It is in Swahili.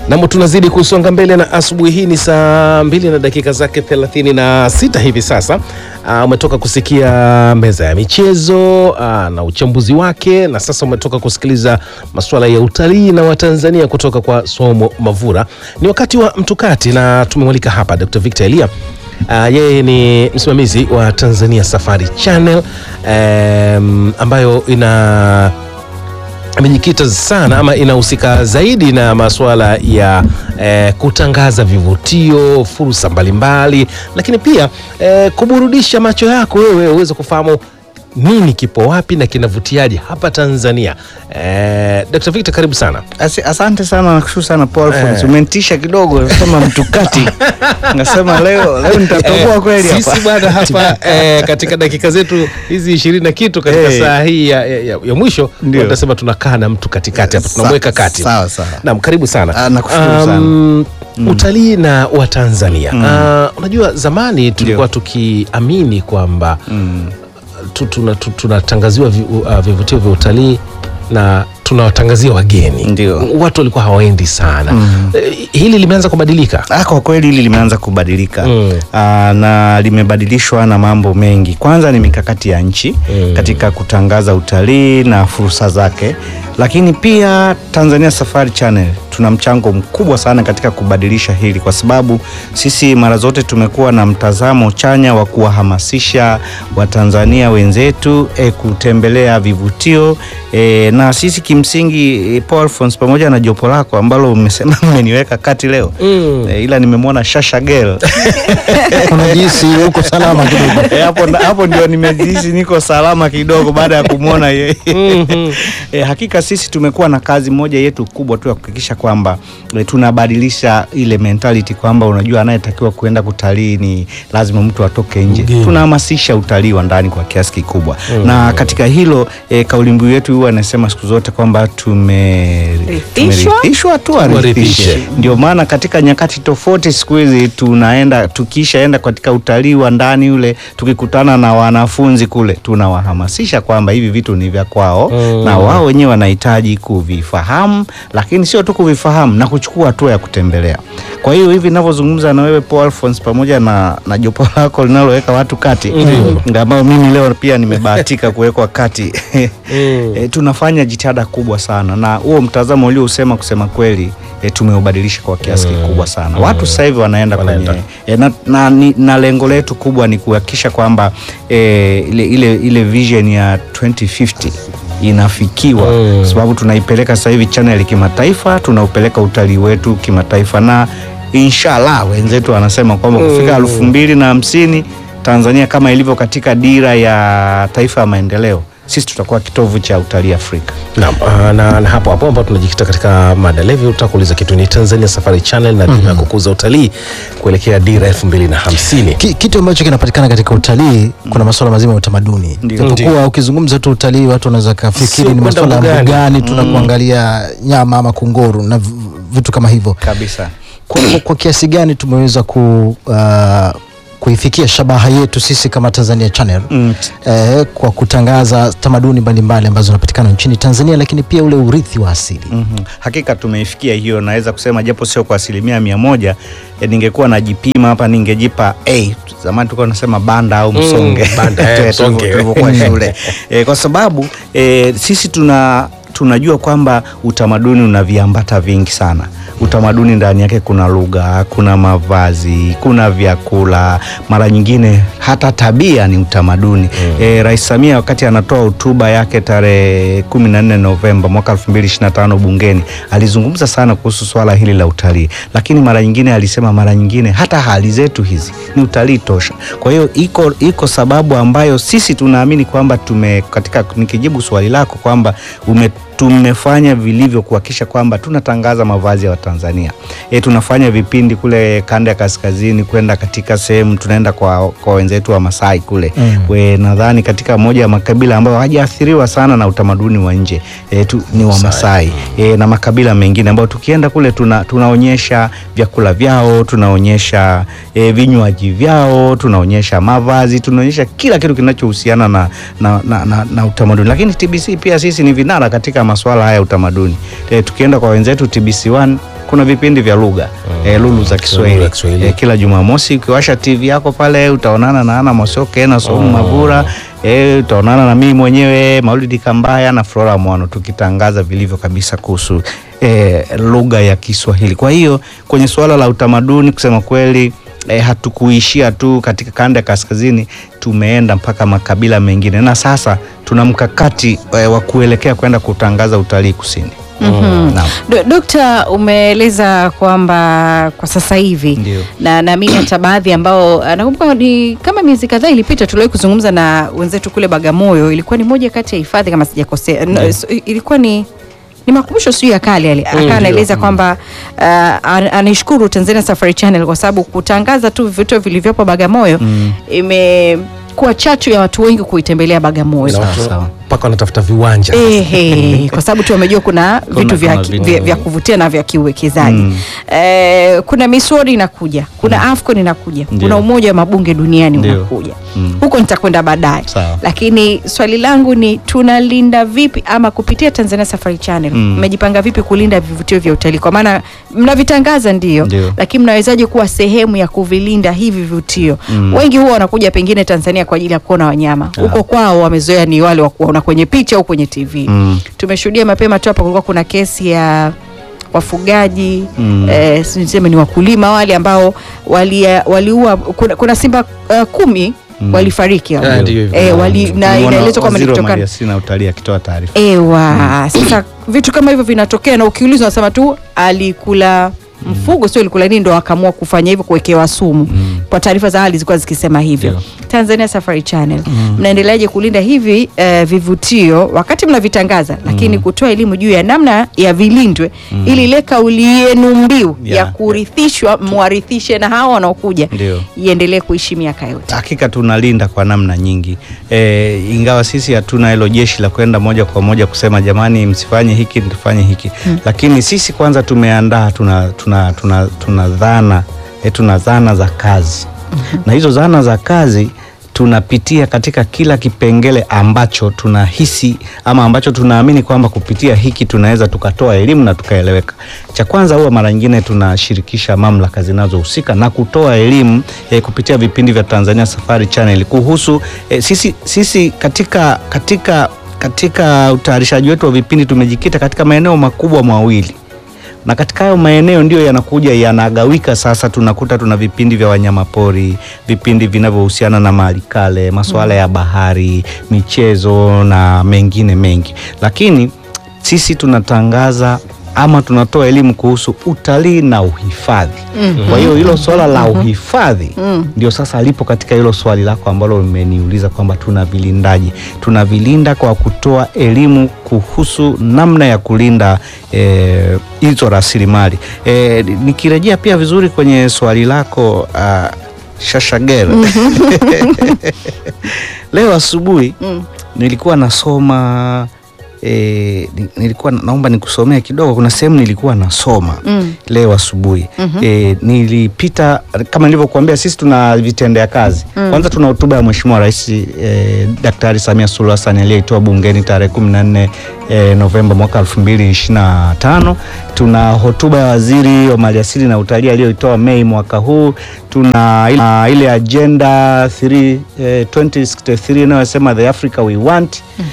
Namo tunazidi kusonga mbele na asubuhi hii ni saa mbili na dakika zake 36 hivi sasa. Uh, umetoka kusikia meza ya michezo uh, na uchambuzi wake, na sasa umetoka kusikiliza masuala ya utalii na Watanzania kutoka kwa Somo Mavura. Ni wakati wa mtukati na tumemwalika hapa Dr. Victor Elia. Uh, yeye ni msimamizi wa Tanzania Safari Channel um, ambayo ina amejikita sana ama inahusika zaidi na masuala ya eh, kutangaza vivutio, fursa mbalimbali, lakini pia eh, kuburudisha macho yako wewe uweze kufahamu nini kipo wapi na kinavutiaje hapa Tanzania. Eh, Dr. Victor karibu sana. Asi, asante sana nakushukuru sana Paul Alphonse. Eh. Umenitisha kidogo nasema mtukati. Nasema leo leo nitatoboa kweli hapa. Sisi bwana hapa eh, katika dakika zetu hizi ishirini na kitu katika Eh. saa hii ya, ya, ya, ya mwisho Ndio. tunasema tunakaa na mtu katikati hapa Sa- tunamweka kati. sawa, sawa. Naam, karibu sana. Ah, nakushukuru sana. Utalii na Watanzania. Ah, unajua zamani tulikuwa tukiamini kwamba tu- tuna- tu- tunatangaziwa vi- uh, vivutio vya utalii na tunawatangazia wageni. Ndio. Watu walikuwa hawaendi sana. Eh, Hili limeanza kubadilika. Ah, kwa kweli hili limeanza kubadilika Mm. ah, na limebadilishwa na mambo mengi. Kwanza ni mikakati ya nchi Mm. katika kutangaza utalii na fursa zake, lakini pia Tanzania Safari Channel tuna mchango mkubwa sana katika kubadilisha hili, kwa sababu sisi mara zote tumekuwa na mtazamo chanya wa kuwahamasisha Watanzania wenzetu eh, kutembelea vivutio eh, na sisi kimsingi eh, Paul Alphonse pamoja na jopo lako ambalo umesema mmeniweka kati leo Mm. eh, ila nimemwona Shasha Girl unajihisi uko salama kidogo. Eh, hapo hapo ndio nimejihisi niko salama kidogo baada ya kumwona yeye. Mhm. E, hakika sisi tumekuwa na kazi moja yetu kubwa tu ya kuhakikisha kwamba e, tunabadilisha ile mentality kwamba unajua anayetakiwa kuenda kutalii ni lazima mtu atoke nje. Mgeni. Tunahamasisha utalii wa ndani kwa kiasi kikubwa na katika hilo e, kauli mbiu yetu huwa anasema siku zote kwamba tume Rithishwa? tumerithishwa tu Tuwarithishe. arithishe. Ndio maana katika nyakati tofauti siku hizi tunaenda tukishaenda katika utalii wa ndani ule, tukikutana na wanafunzi kule, tunawahamasisha kwamba hivi vitu ni vya kwao Mm. na wao wenyewe wanahitaji kuvifahamu, lakini sio tu kuvifahamu na kuchukua hatua ya kutembelea. Kwa hiyo hivi ninavyozungumza na wewe Paul Alphonse pamoja na, na jopo lako linaloweka watu kati Ndio. ambao mimi leo pia nimebahatika kuwekwa kati Mm. e, tunafanya jitihada kubwa sana na huo mtazamo uliousema kusema kweli e, tumeubadilisha kwa kiasi kikubwa sana. Watu sasa hivi wanaenda Wanaenda. kwenye e, na, na, ni- na lengo letu kubwa ni kuhakikisha kwamba e, ile, ile, ile vision ya 2050 inafikiwa Mm. kwa sababu tunaipeleka sasa hivi channel kimataifa, tunaupeleka utalii wetu kimataifa na inshallah wenzetu wanasema kwamba kufika elfu mbili na hamsini Tanzania kama ilivyo katika dira ya taifa ya maendeleo, sisi tutakuwa kitovu cha utalii Afrika. Naam, ah, na, na hapo hapo ambapo tunajikita katika mada levi, utaka kuuliza kitu ni Tanzania Safari Channel na dira ya kukuza utalii kuelekea dira elfu mbili na hamsini. Ki, kitu ambacho kinapatikana katika utalii kuna masuala mazima ya utamaduni. Ndio. Japokuwa ukizungumza tu utalii watu wanaweza Sio kafikiri ni kwenda masuala ya mbugani. mbugani, tuna kuangalia nyama ama kunguru na v- vitu kama hivyo. Kabisa. Kwa, kwa, kwa kiasi gani tumeweza ku, uh, kuifikia shabaha yetu sisi kama Tanzania Channel Mm. eh, kwa kutangaza tamaduni mbalimbali ambazo zinapatikana nchini Tanzania, lakini pia ule urithi wa asili. Mhm. Hakika tumeifikia hiyo, naweza kusema japo sio kwa asilimia mia moja. E, ningekuwa najipima hapa ningejipa A. Zamani tulikuwa tunasema banda au msonge banda, eh, Tulivyo- msonge. tulivyokuwa shule e, kwa sababu e, sisi tuna tunajua kwamba utamaduni una viambata vingi sana. Utamaduni ndani yake kuna lugha, kuna mavazi, kuna vyakula, mara nyingine hata tabia ni utamaduni. E, Rais Samia wakati anatoa hotuba yake tarehe 14 Novemba mwaka 2025 bungeni alizungumza sana kuhusu swala hili la utalii, lakini mara nyingine alisema, mara nyingine hata hali zetu hizi ni utalii tosha. Kwa hiyo iko, iko sababu ambayo sisi tunaamini kwamba tume katika, nikijibu swali lako kwamba ume tumefanya vilivyo kuhakikisha kwamba tunatangaza mavazi ya Watanzania. E, tunafanya vipindi kule kanda ya kaskazini kwenda katika sehemu tunaenda kwa, kwa wenzetu wa Masai kule Mm. we nadhani katika moja ya makabila ambayo hajaathiriwa sana na utamaduni wa nje e, tu, ni wa Masai e, na makabila mengine ambayo tukienda kule tuna, tunaonyesha vyakula vyao, tunaonyesha e, vinywaji vyao, tunaonyesha mavazi, tunaonyesha kila kitu kinachohusiana na, na, na, na, na utamaduni. Lakini TBC pia sisi ni vinara katika masuala haya ya utamaduni e, tukienda kwa wenzetu TBC1 kuna vipindi vya lugha eh, lulu za Kiswahili za Kiswahili. eh, kila Jumamosi ukiwasha TV yako pale utaonana na Ana Mosoke na Somu Mavura eh, utaonana na mimi mwenyewe Maulidi Kambaya na Flora Mwano tukitangaza vilivyo kabisa kuhusu eh, lugha ya Kiswahili. Kwa hiyo kwenye suala la utamaduni kusema kweli eh, hatukuishia tu katika kanda ya kaskazini, tumeenda mpaka makabila mengine na sasa tuna mkakati eh, wa kuelekea kwenda kutangaza utalii kusini. Naam. Do- Dokta, umeeleza kwamba kwa sasa hivi Ndio. na naamini hata baadhi ambao ah, nakumbuka ni kama miezi kadhaa ilipita tuliwahi kuzungumza na wenzetu kule Bagamoyo. Ilikuwa ni moja kati ya hifadhi kama sijakosea, no, so- ilikuwa ni ni makumbusho sijui ya kale yale. Akawa anaeleza kwamba uh, an- anaishukuru Tanzania Safari Channel kwa sababu kutangaza tu vivutio vilivyopo Bagamoyo imekuwa chachu ya watu wengi kuitembelea Bagamoyo. Na watu sawa. mpaka wanatafuta viwanja Ehe, kwa sababu tu wamejua kuna vitu vya, kuna vitu. vya, vya kuvutia na vya kiuwekezaji Mm. eh, kuna misori inakuja kuna AFCON inakuja Ndio. kuna umoja wa mabunge duniani Ndio. unakuja Mm. huko nitakwenda baadaye Sawa. lakini swali langu ni tunalinda vipi ama kupitia Tanzania Safari Channel Mm. mmejipanga vipi kulinda vivutio vya utalii kwa maana mnavitangaza ndio, Ndio. lakini mnawezaje kuwa sehemu ya kuvilinda hivi vivutio Mm. wengi huwa wanakuja pengine Tanzania kwa ajili ya kuona wanyama huko kwao wamezoea ni wale wa kuona kwenye picha au kwenye TV Mm. tumeshuhudia mapema tu hapa kulikuwa kuna kesi ya wafugaji Mm. eh, si niseme ni wakulima wale ambao walia- waliua kuna, kuna simba uh, kumi Mm. walifariki hao. Ah, ndio hivyo. eh, wali, na Tumeona inaelezwa kwamba ni waziri wa kutokana maliasili na utalii akitoa taarifa. ewa sasa vitu kama hivyo vinatokea na ukiulizwa nasema tu alikula mfugo sio alikula nini ndo akaamua kufanya hivyo kuwekewa sumu kwa taarifa za awali zilikuwa zikisema hivyo Ndio. Tanzania Safari Channel mnaendeleaje kulinda hivi eh, vivutio wakati mnavitangaza lakini kutoa elimu juu ya namna ya vilindwe ili ile kauli yenu mbiu ya Yeah. kurithishwa mwarithishe na hawa wanaokuja Ndio. iendelee kuishi miaka yote Hakika tunalinda kwa namna nyingi e, ingawa sisi hatuna hilo jeshi la kwenda moja kwa moja kusema jamani, msifanye hiki tufanye hiki lakini sisi kwanza tumeandaa, tuna, tuna, tuna, tuna dhana e, tuna zana za kazi na hizo zana za kazi tunapitia katika kila kipengele ambacho tunahisi ama ambacho tunaamini kwamba kupitia hiki tunaweza tukatoa elimu na tukaeleweka. Cha kwanza huwa mara nyingine tunashirikisha mamlaka zinazohusika na kutoa elimu eh, kupitia vipindi vya Tanzania Safari Channel kuhusu eh, sisi, sisi katika, katika, katika utayarishaji wetu wa vipindi tumejikita katika maeneo makubwa mawili na katika hayo maeneo ndio yanakuja yanagawika. Sasa tunakuta tuna vipindi vya wanyamapori, vipindi vinavyohusiana na mali kale, masuala ya bahari, michezo na mengine mengi, lakini sisi tunatangaza ama tunatoa elimu kuhusu utalii na uhifadhi. Kwa hiyo hilo swala la uhifadhi ndio sasa lipo katika hilo swali lako ambalo umeniuliza kwamba tunavilindaje. Tunavilinda kwa kutoa elimu kuhusu namna ya kulinda eh, hizo rasilimali. Eh, nikirejea pia vizuri kwenye swali lako ah, Shashagera leo asubuhi nilikuwa nasoma E, nilikuwa naomba nikusomea kidogo. Kuna sehemu nilikuwa nasoma Mm. leo asubuhi e, nilipita kama nilivyokuambia, sisi tuna vitendea kazi kwanza. Tuna hotuba ya Mheshimiwa Rais e, Daktari Samia Suluhu Hassan aliyeitoa bungeni tarehe 14 e, Novemba mwaka 2025. Tuna hotuba ya Waziri wa Maliasili na Utalii aliyoitoa Mei mwaka huu. Tuna ile, ile agenda 3, eh, 2063 inayosema the Africa we want